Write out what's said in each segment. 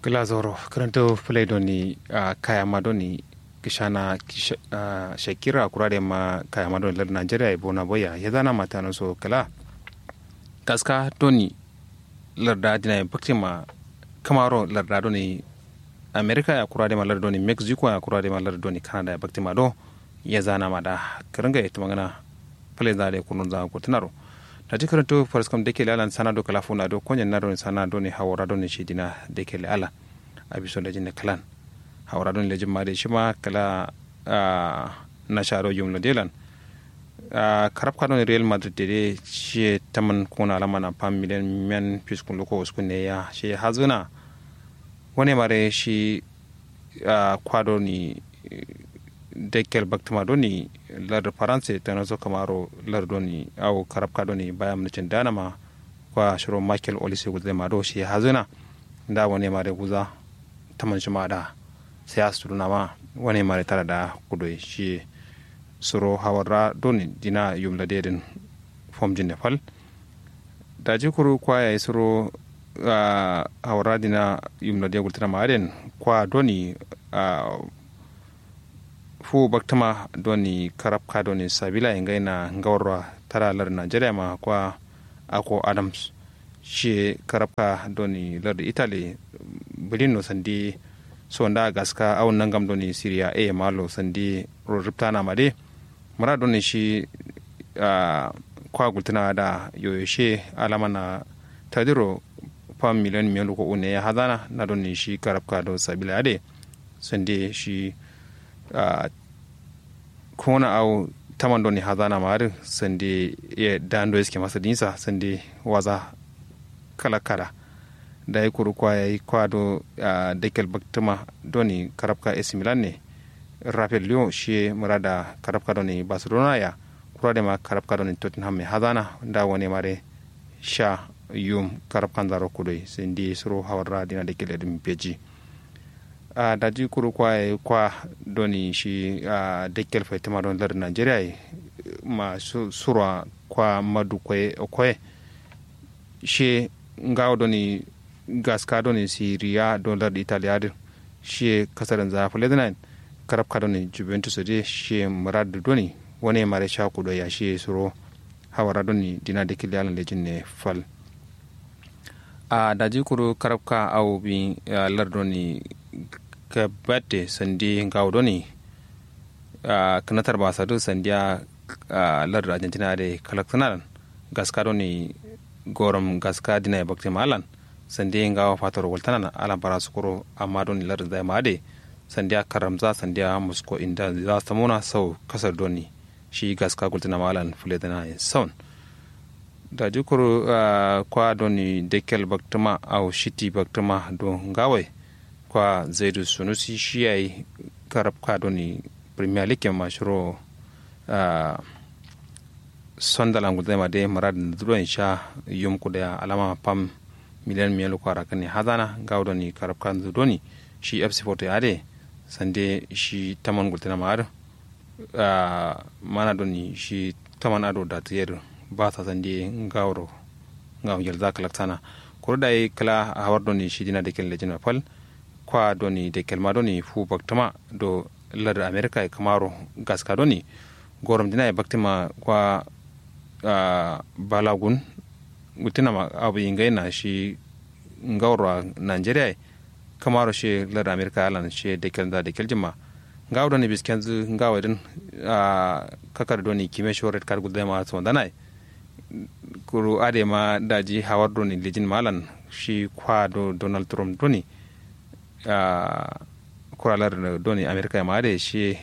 glazoro karanto play doni uh, kaya madoni kishana kisha, uh, shakira kurade ma kaya madoni lar nigeria bona boya ya zana mata no so kala kaska doni larda dina bakti ma kamaro larda doni america ya kurade ma larda doni mexico ya kurade ma larda doni canada ya bakti ma do ya zana ma da karanga ita magana play zade kunun za ko tunaro da jikar to faras kam de kele alan sana do kala funa do konyen na do sana do ni hawara do ni shidina de kele ala abiso da jinne kalan hawara do ni lejin made shima kala na sharo yumlo delan karab ka don real madrid de shi taman kuna alama na pam milen men fiskun loko uskun ne ya shi hazuna wani mare shi kwado ni dekel baktuma doni lar faransa ta nazo kamaro lar doni au karabka doni bayan mulkin danama kwa shiro michael olise guzai ma do shi hazuna da wani mare guza taman shi ma da sai asu na ma wani mare tara da kudo shi suro hawarra doni dina yumla dedin fom jinne fal da jikuru kwa ya suro hawarra dina yumla de gultana ma aden kwa doni fu baktama doni karabka doni sabila ingai na ngawarwa tara lar nigeria ma kwa ako adams shi karabka doni lar italy bilin sandi so nda gaska awon nangam doni syria e malo sandi riptana made mara doni shi kwa gultuna da yoyoshe alama na tadiro fam miliyan miyan ko une ya hadana na doni shi karabka do sabila ade sandi shi Uh, kona au taman doni hazana mari sande ya dando iske masa dinsa sande waza kala kala da ya kuru kwa ya yi kwado uh, dekel baktuma doni karabka AC Milan ne Rafael Lyon shi murada karabka doni Barcelona ya kura da ma karabka doni Tottenham mai hazana da wani mare sha yum karabkan zaro kudai sande suro hawar radina dekel edin peji a uh, daji kuru kwa kwa doni shi a uh, dekkel fai tama don lar nigeria ma su, surwa kwa madu kwe kwe shi ngawo doni gaska doni siriya don lar italia dir shi kasarin zafi lebanon karab ka doni juventus de shi murad doni wani mare sha kudo ya shi suro hawara doni dina dekkel yalan lejin ne fal a uh, daji kuru karab ka au bi lar doni ka batte sandi ngaw doni uh, kanatar ba sadu sandiya uh, lar argentina de kalaktanan gaska doni gorom gaska dina ya bakti malan sandi ngaw fatar waltanan ala bara sukuro amma doni lar zai ma de sandiya karamza sandiya musko inda za ta muna sau kasar doni shi gaska gultina malan fuledana ya saun da jukuru uh, kwa doni dekel baktuma au shiti baktuma don gawai kwa zaidu sunusi shi ya yi karab doni premier league ma shiro uh, sondalan gudai ma dai marad da duron sha yum ku da alama pam miliyan miyalo kwara kan hazana ga doni karab kan doni shi fc photo ya de sande shi taman gultana ma ar uh, mana doni shi taman ado da tiyar ba ta sande gawro ngam yel zakalaktana ko da kala hawar doni shi dina da kelle jina fal kwa doni de kelma doni fu baktama do lar america e kamaro gaska doni gorom dina e baktima kwa uh, balagun gutinama abu ingaina shi ngawra nigeria kamaro shi lar america alan shi de kelda de keljima ngaw doni biskenzu ngaw den uh, kakar doni kime shoret kar gudema so danai kuru ade ma daji hawar doni lijin malan shi kwa do donald trump doni Uh, kuralar doni amerika ma da shi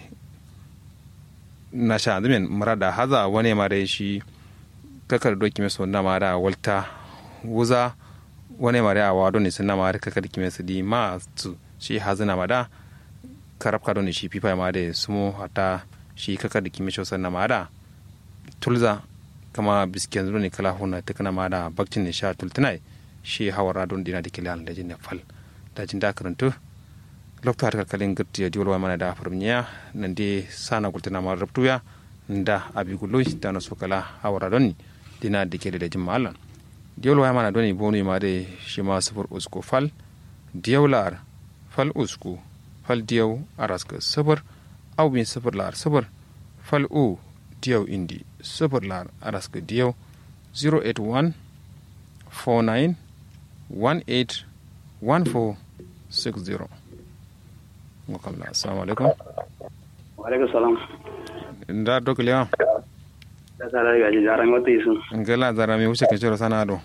na sha zamin mara da haza wani ma da shi kakar doki mai suna ma da walta wuza wani ma da awa doni suna ma da kakar kime su di ma su shi hazina ma da karabka doni shi fifa ma da sumo hata shi kakar da kime suna ma da tulza kama bisken doni kala huna ta kana ma da bakcin ne sha tultunai shi hawara don dina da kiliyan da jin fal dajin da karantu lokto har kalkalin girti ya diwolwa mana da farmiya nan de sana gultina ma rabtuya nda abi gullo da na sokala hawara doni dina da ke da jin malan diwolwa mana doni bonu ma de shi ma sufur usko fal diyau lar fal usku fal diyau araska sifir au bin sifir lar sifir fal u diyau indi sifir lar araska diyau 081 49 18 14 60 ngokamla assalamu alaikum alaikum salam nda dokliya da sara ga ji jaran wata yi sun ngela zara mi wuce keciro sana do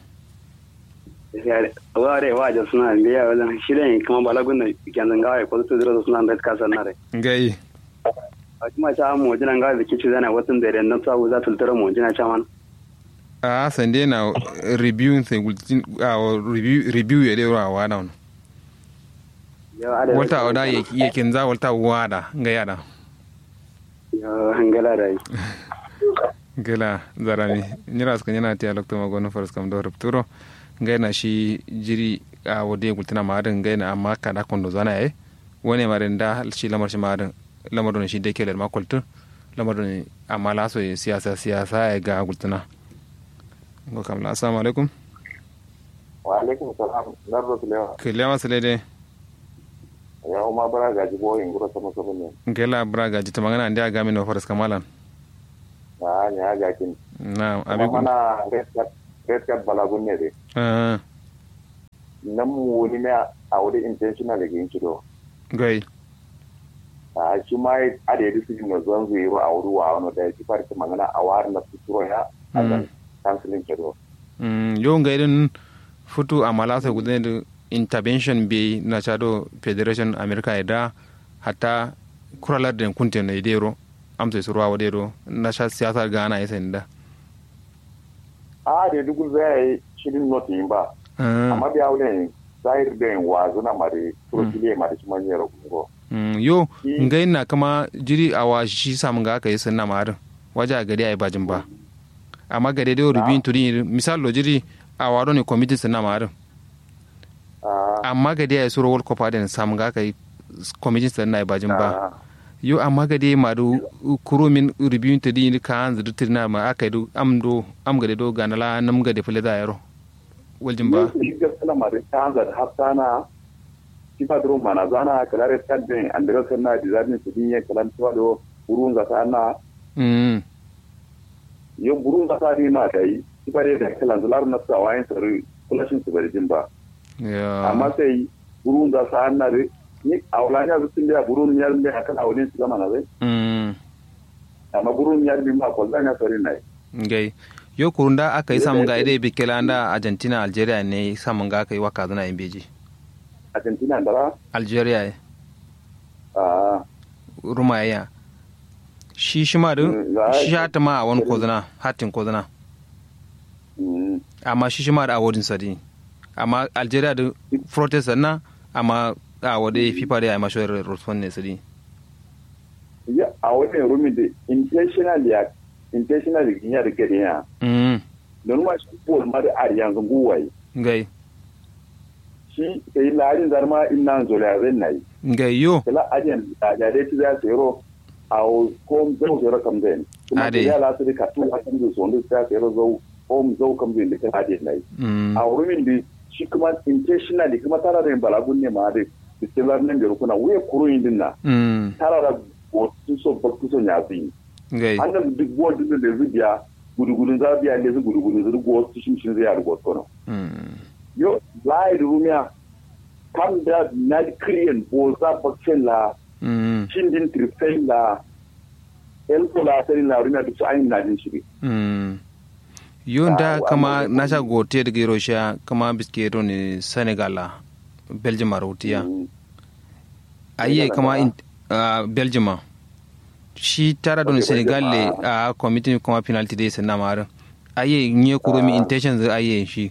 ware wa da suna biya wajen shirin kuma balagun da kyanzan gawa ko su zira suna da kasar na rai ngai a kuma ta mu jinan gawa da kici zana watan da idan na sabu za ta tultara mu jina chaman a sande na review sai gultin a review review ya dewa wa da wata oda yakin za wata wada ga yada hangala da yi gela zarami nyira ska nyana ti alokto ma gono faras kam do rupturo ngaina shi jiri a wode gultina ma adin ngaina amma kada kondo zana e wone mare nda shi lamar shi ma adin lamar don shi de keler ma koltu lamar don amma la so siyasa siyasa e ga gultina ngo kam la assalamu alaikum wa alaikum salam narro kilewa kilewa salede ya uma bara gaji boyin gura sama sama ne ngela braga jita magana ndia gami no faras kamalan na nya gakin na abi mana red card balagun ne dai ah nan mu wani ne a wani intentional da yin cido gai a shi ma a da yadda su yi zon zuwa a wuri wa wani da ya ci farki magana a wari na fituro ya a kan kansilin cido yo nga irin futu a malasa gudane da intervention be na chado federation america da hatta kuralar da kunte na idero amsa su ruwa wadero na sha siyasar gana ya sani da a da duk zai yi shirin notin ba amma biya wani zahir da yin wazu na mare turkile ma da shi manyan ragungo yo ngai na kama jiri a wa shi samun ga aka yi sunna marin waje a gari a yi bajin ba amma gari da rubin turi misal lo jiri a waro ne kwamitin sunna marin amma gari a yi suro world cup adin samun ga aka yi kwamitin sunna yi bajin ba yo amma gade ma do kuro min rubin turi ka an zudu turi na ma aka yi do am do am gade do ganala nam gade fule da yaro waljin ba gaskiya ma da ta hanzar haftana kifa duro mana zana kalare kadden andira sanna dizarni su dinye kalan tuwado burun za ta na mm yo burun za ta ni ma dai kifa dai da kalan zalar na sa wayan sari kulashin su bari jin ba ya amma sai burun za ta na re ni awlanya su tin da burun yar me akan awlin su gama na zai mm amma burun yar bi ma ko zanya sari nai ngai yo kurunda aka yi samun ga idai bikela da argentina algeria ne samun ga aka yi waka zana yin beji argentina da algeria ne a rumayya shi shi ma din shi hata ma a wani kozana hatin kozana amma shi shi ma da awodin sadi amma algeria da protest na amma a wade fifa da ya mashi respond ne sadi ya a wani rumi da intentional ya intentional ya da gari ya mm don ma shi bol ma da ari yanzu guwaye ngai shi kai larin zarma inna zola zai nayi ngai yo kala ajen da da dai ti za su yoro a ko zo zo kam den kuma Ade. ya la su ka tu a kan zo ndo ta yoro zo ko zo kam den da kan ajen nayi mm a wurin da shi kuma intentionally kuma tara da balagun ne ma da cikin zarnin da rukuna wuya kuro yin dinna mm tara da wasu so bakku so ya fi ngai annan duk bol din da zubiya gudugudun zabiya ne zu gudugudun zu go su shin shin zai ya rugo tono mm yo lai rumia kam da na kriyen bo za bakcin la mm shin din trifen la el ko la sai la rumia duk ayin na din shi Mm. yonda Ah, kama amma- nasha gote daga russia kama biskero ne senegal la belgium a rautiya aye Senegal kama ba. in, uh, belgium a. shi tara don Okay, senegal le Belgium, a committee kuma penalty dai sanna mara aye nye kuro mi Ah. intention zai aye shi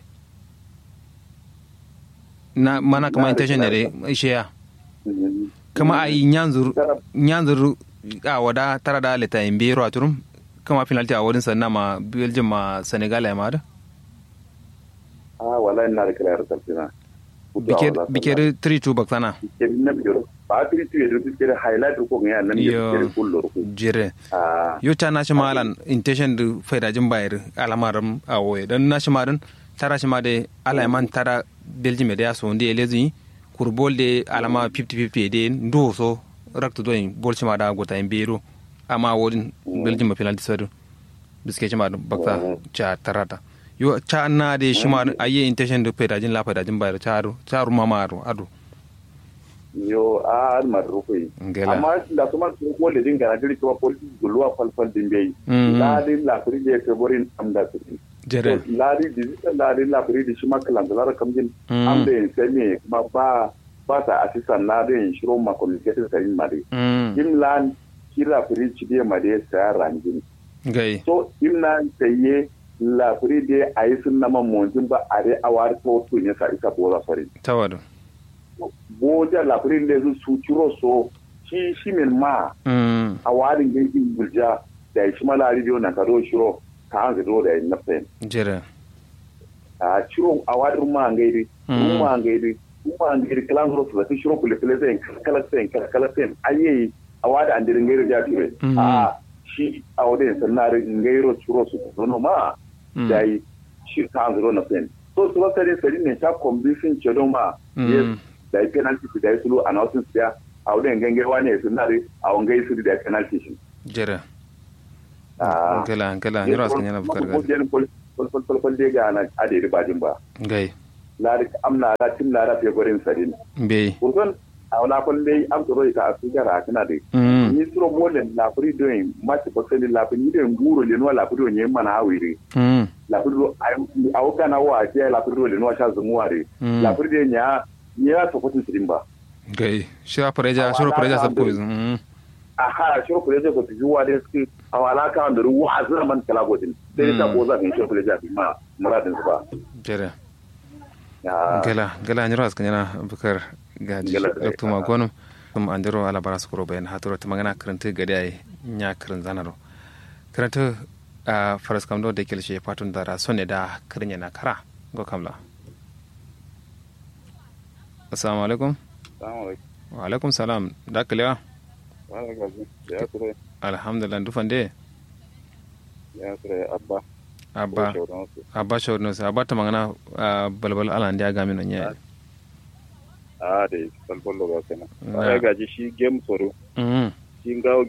na mana kama Na intention ne rike dai shi ya kama ayi nyanzur nyanzur a wada tara da leta in biro aturum kama penalty a wurin sanna ma belgium ma senegal ya mara ah wala ina da kira resultina bikeri 3-2 baksana bikeri na biyar ba tri tu yedo bikeri highlight ko ngaya nan Yo. bikeri kullo ko jire ah yo ta nashi malan intention da faidajin bayar alamarin a waye don nashi marin tara shi ma da alaiman tara belgium da ya so wanda ya lezi kur bol de alama 50-50 de ndo so rakta do bol chima da gota en bero amma wodin belgium ma penalty sadu biske chima bakta cha tarata yo cha na de shima aye intention de pedajin la pedajin bayar cha cha ruma maru adu yo a mar rukui amma da kuma su ko da dinga na diri kuma polisi gulwa falfal din bai la din la furi de ke borin am da su jere la di digital la din la furi di shima kalan da lara kamjin am da sai me kuma ba ba ta assistant na din shiro ma communication sai ma dai im lan kira furi ci de ma dai sai rangin gai so im nan sai la furi de ayi sun na mamonjin ba are awar to to ne sa isa boza sori tawado boja lafirin da su ciro so shi shi min ma a warin gaikin bulja da shi mala rijiyo na kado shiro ka an zado da yin nafsayin jere a ciro a warin ma an gairi ma an gairi ma an gairi kalan zuro su zafi shiro kule kule sayin kala sayin kala sayin ayi a wada an dirin gairi ja ture a shi a wadda yin sannan gairo ciro su zono ma da yi shi ka an zado na sayin so su wasa dai sari ne ta kwambisin cedo ma da ya penalty su da ya sulu a nautin su ya a wurin gangan wani ya sun nare a wangai su da ya penalty shi. jere gala gala ni rasu yana bukar gari kwalkwalkwal dai ga na adiri bajin ba gai lari amna la tim lara fe gorin sadin bai kurson a wala kwal dai am to ka asu gara kana dai ni suro molen la furi doing mati bakali la furi ni nguro le no la furi onye mana awiri la furi a kana wa je la furi le no sha zumuare la furi de nya ni ya to kotin sirin ba gai shira pareja shiro pareja sab ko bizun aha shiro pareja ko juwa de ski awala ka da ruwa azra man kala godin sai ta ko za ka shiro pareja bi ma muradin su ba jere gala gala ni ras kanyana bukar gaji dr magonum tum andiro ala bara sukuro bayan haturo ta magana karanta gadi ai nya karin zanaro karanta a faras kamdo da kilshe fatun dara sonne da karin yana kara go kamla assalamu alaikum wa alaikum salam da kalewa alhamdulillah dufan de abba abba abba shawar abba ta magana balbal ala ndiya gami no nyaa a da balbal lo ga kana ga gaji shi game soro shi ngawo